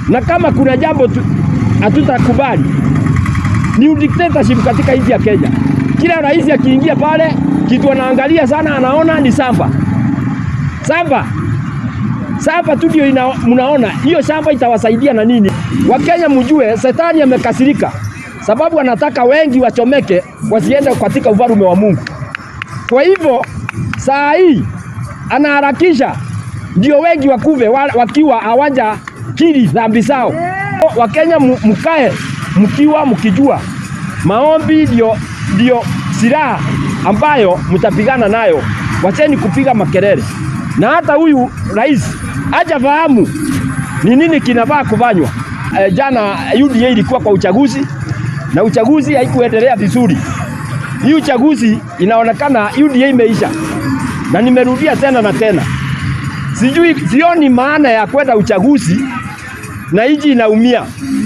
na kama kuna jambo tu- hatutakubali ni dictatorship katika nchi ya Kenya. Kila rais akiingia pale, kitu anaangalia sana, anaona ni samba samba samba tu ndio ina- mnaona hiyo shamba itawasaidia na nini? Wakenya mjue, shetani amekasirika sababu anataka wengi wachomeke wasiende katika ufalme wa Mungu. Kwa hivyo saa hii anaharakisha ndio wengi wakuve wa- wakiwa hawaja kiri dhambi zao. Wakenya mu- mkae mkiwa mkijua maombi ndio ndio silaha ambayo mtapigana nayo. Wacheni kupiga makelele, na hata huyu rais hajafahamu ni nini kinafaa kufanywa. E, jana UDA ilikuwa kwa uchaguzi na uchaguzi haikuendelea vizuri. Hii uchaguzi inaonekana UDA imeisha, na nimerudia tena na tena, sijui sioni maana ya kwenda uchaguzi na nchi inaumia.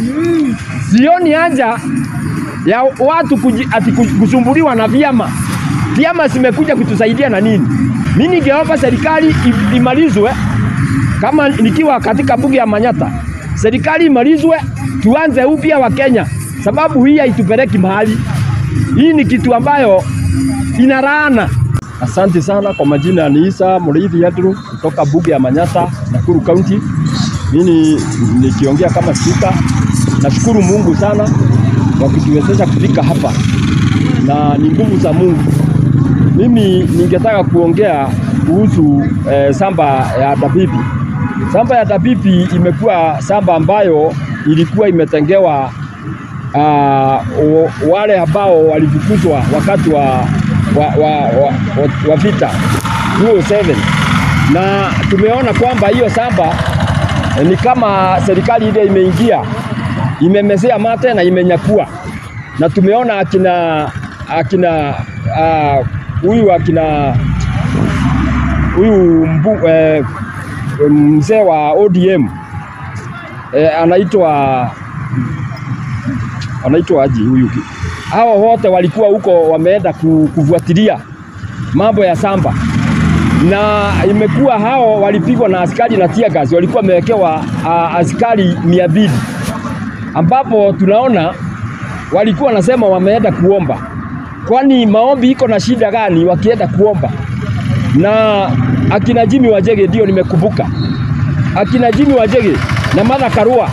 Sioni haja ya watu kuji, ati ku- kusumbuliwa na vyama. Vyama zimekuja kutusaidia na nini? Mimi ningeomba serikali i- imalizwe kama nikiwa katika bunge ya Manyata, serikali imalizwe, tuanze upya wa Kenya, sababu hii haitupeleki mahali. Hii ni kitu ambayo ina laana. Asante sana kwa majina, ni Isa Muriithi Andrew kutoka bunge ya Manyata, Nakuru County. Mimi nikiongea kama spika, nashukuru Mungu sana kwa kutuwezesha kufika hapa, na ni nguvu za Mungu. Mimi ningetaka kuongea kuhusu eh, samba ya Dabibi. Samba ya Dabibi imekuwa samba ambayo ilikuwa imetengewa uh, wale ambao walifukuzwa wakati wa, wa, wa, wa, wa, wa vita 2007 na tumeona kwamba hiyo samba eh, ni kama serikali ile imeingia imemezea mate na imenyakua, na tumeona akina akina ah, huyu akina huyu mbu- eh, mzee wa ODM eh, anaitwa anaitwa aji huyu ki- hao wote walikuwa huko wameenda ku- kufuatilia mambo ya samba na imekuwa hao walipigwa na askari na tear gas, walikuwa wamewekewa uh, askari mia mbili ambapo tunaona walikuwa wanasema wameenda kuomba. Kwani maombi iko na shida gani wakienda kuomba? Na akina Jimmy Wajege ndio nimekumbuka, akina Jimmy Wajege na Martha Karua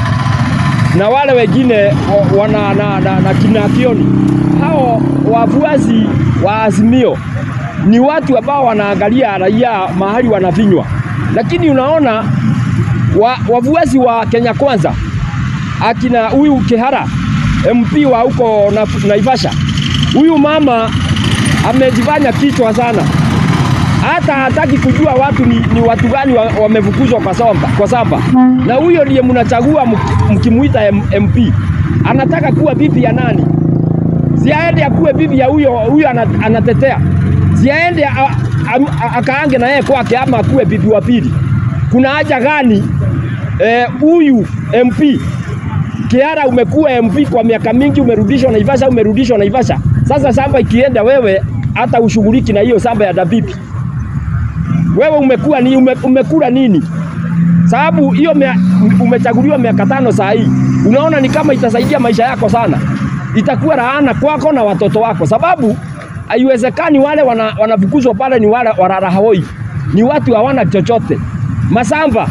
na wale wengine o- wana na, na, na kina Kioni, hao wafuasi wa Azimio ni watu ambao wanaangalia raia mahali wanavinywa, lakini unaona wa, wafuasi wa Kenya Kwanza akina huyu Kihara MP wa huko na, Naivasha, huyu mama amejifanya kichwa sana, hata hataki kujua watu ni, ni watu gani wa- wamefukuzwa kwa samba, kwa samba. Na huyo ndiye mnachagua mki- mkimuita M- MP, anataka kuwa bibi ya nani? Si aende akuwe bibi ya huyo huyo ana- anatetea, si aende a- a- a- akaange na yeye kwake, ama akuwe bibi wa pili. Kuna haja gani eh, huyu MP Kiara umekuwa MP kwa miaka mingi, umerudishwa Naivasha, umerudishwa Naivasha. Sasa samba ikienda, wewe hata ushughuliki na hiyo samba ya Dabibi. Wewe umekuwa ni ume, umekula nini? Sababu hiyo mea- umechaguliwa miaka tano saa hii, unaona ni kama itasaidia maisha yako sana, itakuwa laana kwako na watoto wako, sababu haiwezekani wale wana- wanafukuzwa pale ni wale wararahoi, ni watu hawana chochote. Masamba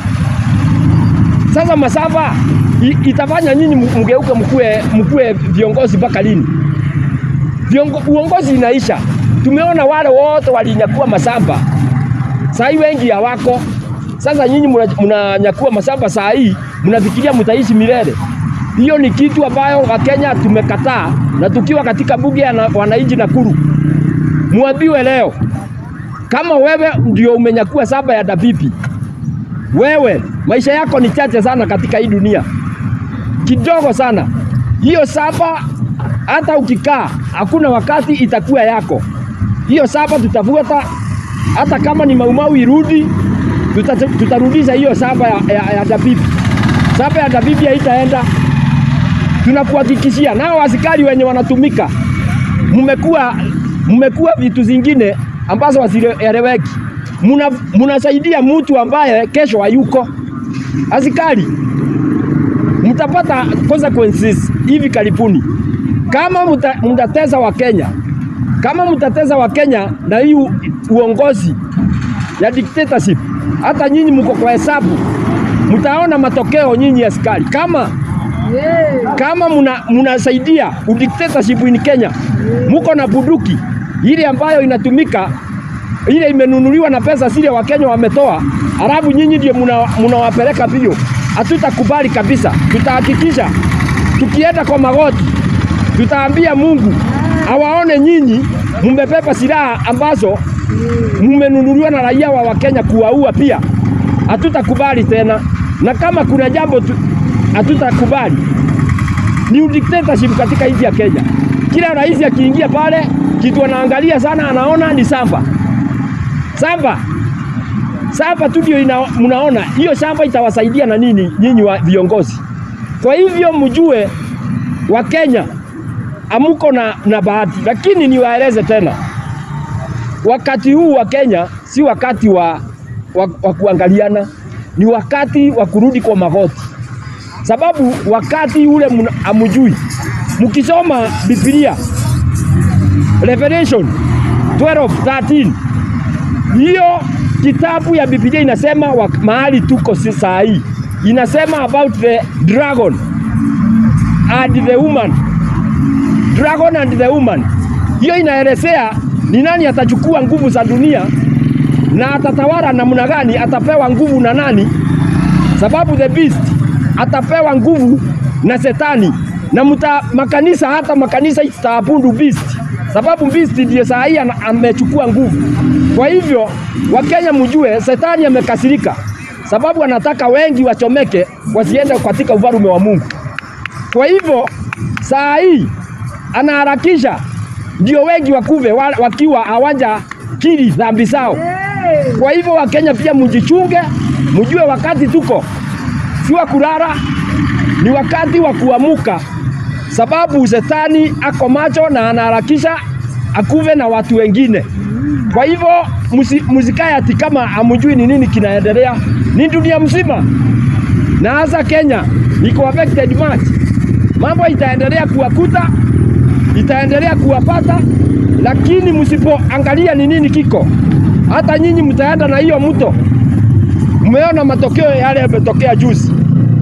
sasa Masamba i- itafanya nyinyi m- mgeuke mkue, mkue viongozi mpaka lini? Viongo, uongozi inaisha. Tumeona wale wote walinyakua Masamba, saa hii wengi hawako. Sasa nyinyi mna- mnanyakua Masamba saa hii, mnafikiria mtaishi milele. Hiyo ni kitu ambayo Wakenya tumekataa, na tukiwa katika bunge ya na- wananchi Nakuru, muambiwe leo kama wewe ndio umenyakua saba ya Dabibi, wewe maisha yako ni chache sana katika hii dunia, kidogo sana. Hiyo saba hata ukikaa, hakuna wakati itakuwa yako. Hiyo saba tutafuata, hata kama ni maumau irudi, tuta, tutarudisha hiyo saba ya, ya, ya Dabibi. Saba ya Dabibi haitaenda, tunakuhakikishia. Nao askari wenye wanatumika, mmekuwa mmekuwa vitu zingine ambazo hazieleweki. Muna- Munasaidia mtu ambaye kesho hayuko. Askari mtapata consequences hivi karibuni kama mta, mtateza wa Kenya, kama mtateza wa Kenya na hii u- uongozi ya dictatorship, hata nyinyi mko kwa hesabu, mtaona matokeo nyinyi askari kama kama muna, munasaidia udictatorship in Kenya, muko na bunduki ile ambayo inatumika ile imenunuliwa na pesa zile Wakenya wametoa, halafu nyinyi ndio muna- munawapeleka mbio. Hatutakubali kabisa, tutahakikisha tukienda kwa magoti, tutaambia Mungu awaone nyinyi mumebeba silaha ambazo mumenunuliwa na raia wa Wakenya kuwaua pia. Hatutakubali tena, na kama kuna jambo tu- hatutakubali ni dictatorship katika nchi ya Kenya. Kila rais akiingia pale, kitu anaangalia sana, anaona ni samba samba samba tu ndio ina- mnaona hiyo shamba itawasaidia na nini nyinyi wa viongozi. Kwa hivyo mjue wa Kenya amuko na, na bahati, lakini niwaeleze tena, wakati huu wa Kenya si wakati wa, wa, wa kuangaliana, ni wakati wa kurudi kwa magoti sababu wakati ule mna- hamujui. Mkisoma Biblia Revelation 12:13 hiyo kitabu ya Biblia inasema wa, mahali tuko si saa hii inasema about the dragon and the woman dragon and the woman. Hiyo inaelezea ni nani atachukua nguvu za dunia na atatawala namna gani, atapewa nguvu na nani sababu the beast atapewa nguvu na setani na muta, makanisa hata makanisa itaabudu beast sababu beast ndiye saa hii ana- amechukua nguvu. Kwa hivyo Wakenya mjue setani amekasirika, sababu anataka wengi wachomeke wasiende katika ufalme wa Mungu. Kwa hivyo saa hii anaharakisha ndio wengi wakuve wa- wakiwa hawaja kiri dhambi zao. Kwa hivyo Wakenya pia mjichunge, mjue wakati tuko si wa kulala, ni wakati wa kuamuka, sababu shetani ako macho na anaharakisha akuve na watu wengine. Kwa hivyo musi- musikae ati kama hamjui ni nini kinaendelea, ni dunia mzima na hasa Kenya iko affected much. Mambo itaendelea kuwakuta, itaendelea kuwapata, lakini msipoangalia ni nini kiko, hata nyinyi mtaenda na hiyo mto. Mmeona matokeo yale yametokea juzi,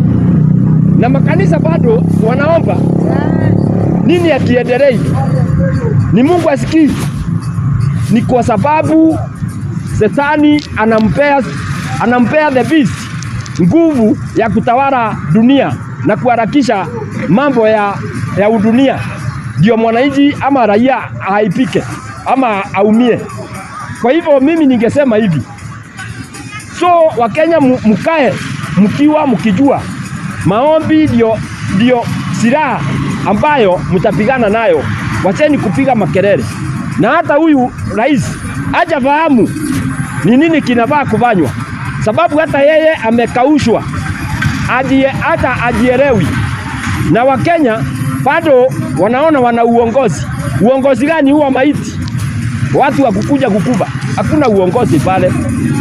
na makanisa bado wanaomba nini akiendelei, ni Mungu asikii, ni kwa sababu Shetani anampea, anampea the beast nguvu ya kutawala dunia na kuharakisha mambo ya, ya udunia, ndio mwananchi ama raia aipike ama aumie. Kwa hivyo mimi ningesema hivi, so Wakenya mu- mkae mkiwa mkijua maombi ndio ndio silaha ambayo mtapigana nayo. Wacheni kupiga makelele, na hata huyu rais hajafahamu ni nini kinafaa kufanywa, sababu hata yeye amekaushwa adie, hata ajielewi, na Wakenya bado wanaona wana uongozi. Uongozi gani huwa maiti? Watu wa kukuja kukuba, hakuna uongozi pale.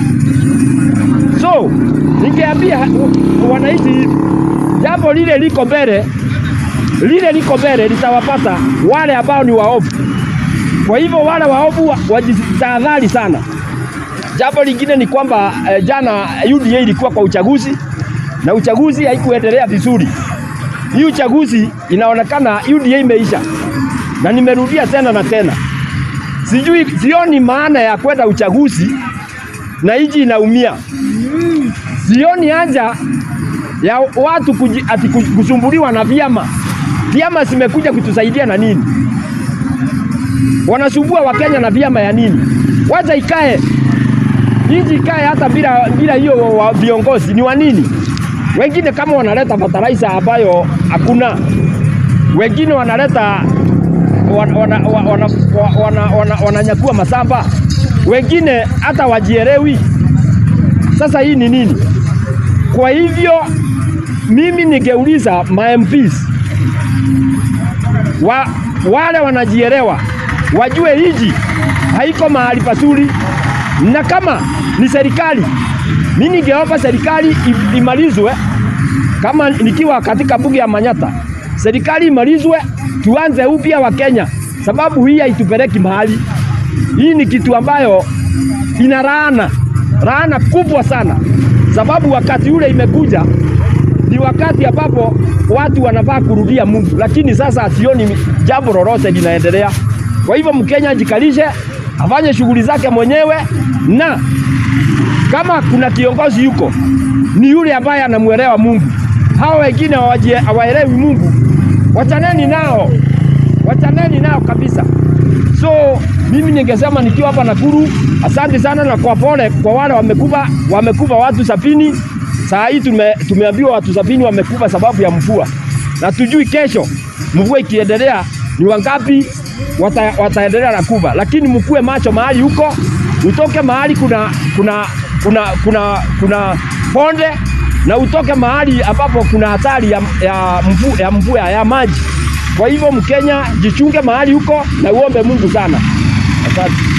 So ningeambia wananchi hivi, jambo lile liko mbele, lile liko mbele litawapata wale ambao ni waovu. Kwa hivyo wale waovu wa- wajitahadhari sana. Jambo lingine ni kwamba eh, jana UDA ilikuwa kwa uchaguzi na uchaguzi haikuendelea vizuri. Hii uchaguzi inaonekana UDA imeisha, na nimerudia tena na tena, sijui, sioni maana ya kwenda uchaguzi na nchi inaumia. Sioni haja ya watu kuji, ati ku- kusumbuliwa na vyama. Vyama zimekuja kutusaidia na nini? Wanasumbua Wakenya na vyama ya nini? Wacha ikae nchi ikae hata bila bila hiyo wa- viongozi. Ni wa nini? Wengine kama wanaleta fertilizer ambayo hakuna, wengine wanaleta wana, wana, wana, wana, wana, wana, wananyakua masamba, wengine hata wajielewi. Sasa hii ni nini? Kwa hivyo mimi ningeuliza ma MPs wa, wale wanajielewa wajue hiji haiko mahali pazuri, na kama ni serikali, mimi ningeomba serikali i- imalizwe kama nikiwa katika bunge ya Manyata, serikali imalizwe, tuanze upya wa Kenya, sababu hii haitupeleki mahali. Hii ni kitu ambayo ina laana, laana kubwa sana, sababu wakati ule imekuja ni wakati ambapo watu wanafaa kurudia Mungu, lakini sasa hasioni jambo lolote linaendelea. Kwa hivyo Mkenya ajikalishe, afanye shughuli zake mwenyewe, na kama kuna kiongozi yuko ni yule ambaye anamwelewa Mungu. Hao wengine hawaelewi Mungu, wachaneni nao, wachaneni nao kabisa. So mimi ningesema nikiwa hapa Nakuru, asante sana na kwa pole kwa wale wamekufa, wamekufa watu sabini. Saa hii tume, tumeambiwa watu sabini wamekufa sababu ya mvua, na tujui kesho mvua ikiendelea ni wangapi wata, wataendelea na kufa, lakini mkuwe macho mahali huko, utoke mahali kuna kuna kuna kuna kuna ponde na utoke mahali ambapo kuna hatari ya, ya mvua ya, mvua ya maji. Kwa hivyo Mkenya jichunge mahali huko na uombe Mungu sana. Asante.